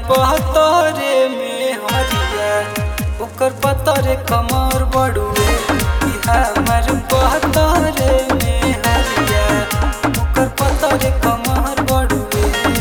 पतरे में हरिया ओकर पतरे कमर बड़ुए कि हमर पतरे में हरिया ओकर पतरे कमर बड़ुए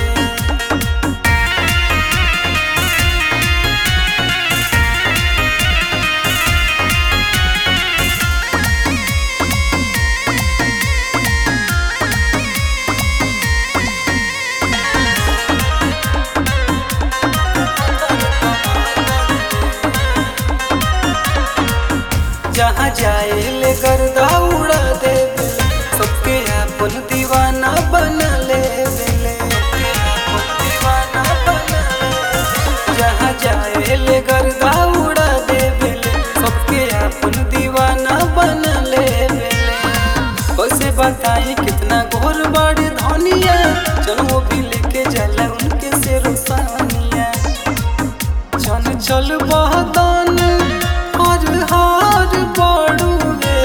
जहाँ जाए ले गर्दा उड़ा दे सबके अपन दीवाना बना ले बेले दीवाना बना ले जहाँ जाए ले गर्दा उड़ा दे बेले सबके अपन दीवाना बना ले बेले कैसे बताई कितना गोर बड़े धनिया चलो वो भी लेके जाला उनके से रोसानिया चल चल बहदान हर हार बड़ुए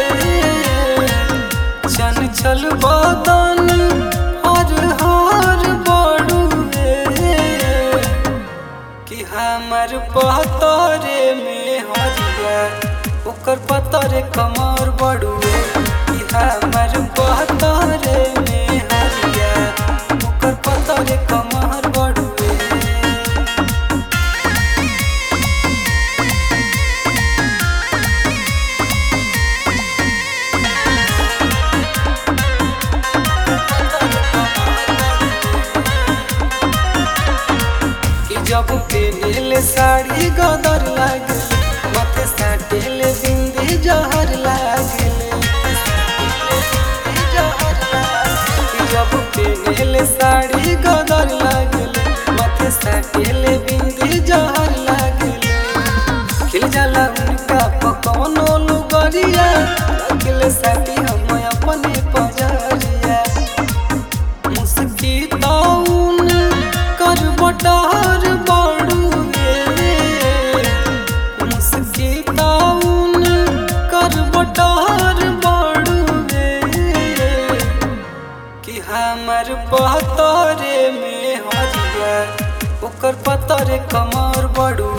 चल चल बहदान हर हार बड़ुए कि हमर पतरे में हरिया ओकर पतरे कमर बड़ुए कि हमर पतरे में हरिया ओकर पतरे कमर बड़ुए कि जब पेनेले साड़ी गदर लागल माथे साटेले बिंदी जहर लागल कि जब पेनेले साड़ी गदर लागल माथे साटेले बिंदी जहर लागल खिल जाला उनका पकौनो लुगरिया रखले साथी हम अपने पजरिया मुस्की ताउन कर बटार बाड़ुए मुस्की ताउन कर बटार बाड़ुए कि हमर पतरे में हरिया ओकर पतरे कमर बड़ुए